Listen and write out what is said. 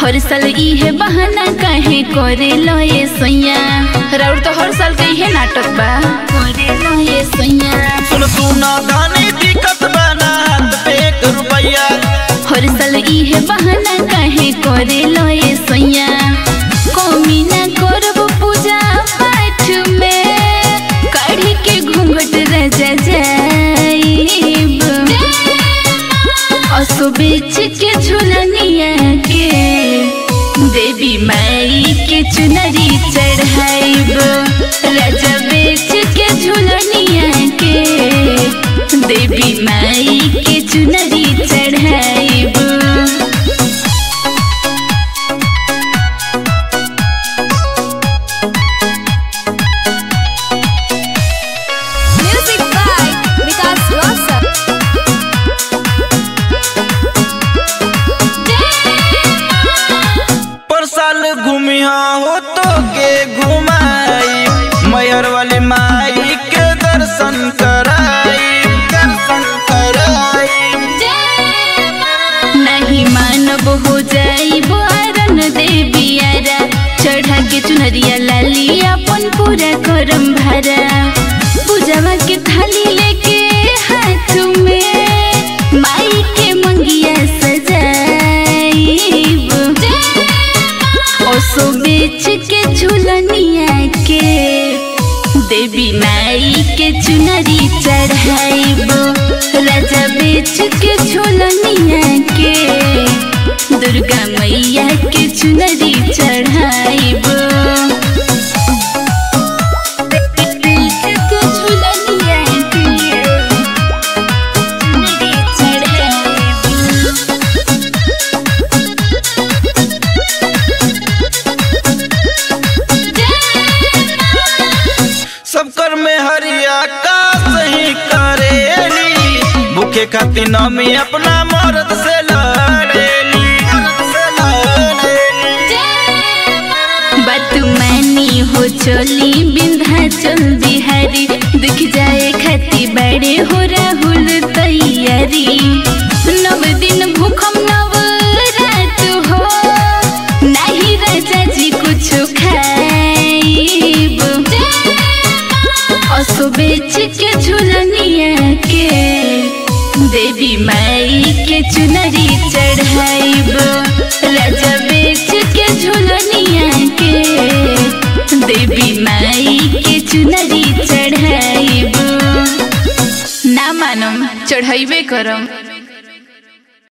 हर साल इहे बहाना काहे करे लो ये सैया राउर तो हर साल के इहे नाटक बा करे लो ये सैया सुन सुना धानी दिक्कत बना हाथ पे एक रुपया हर साल इहे बहाना काहे करे लो ये सैया कमी ना करब पूजा पाठ में काढ़ी के घूंघट रजा जाइब असो बेच के झुलनिया के देवी माई के चुनरी चढ़ाइब राजा बेच के झुलनिया के देवी माई के चुनरी चढ़ाइब Music by Vikas Rosa. पर साल घूमिया हो तो के घुमाई मयर वाली माई के दर्शन कराई दर्शन कराई नहीं मानब हो जाई बोरन देवी आरा चढ़ा के चुनरिया लाली अपन पूरा करम भरा पूजवा के थाली लेके हाथ में माई के मंगिया सजाइब ओसो बेच के झुलनिया के देवी माई के चुनरी चढ़ाइब राजा बेच के झुलनिया के दुर्गा मैया के चुनरी चढ़ाइब बेच के झुलनिया के चुनरी चढ़ाइब सब कर में हरिया का सही करेली भूखे खातिर नमी अपना मर्द से लड़ेली मर्द से लड़ेली बात मानी हो चली विंध्याचल बिहारी दिख जाए खाती बड़े हो राहुल तैयारी नव दिन भूखम नव रात हो नहीं राजा जी कुछ खाइब असो बेच के झुलनिया के देवी माई के चुनरी चढ़ाइब राजा बेच के झुलनिया के देवी माई के चुनरी चढ़ाइब ना मानम चढ़ाइबे करम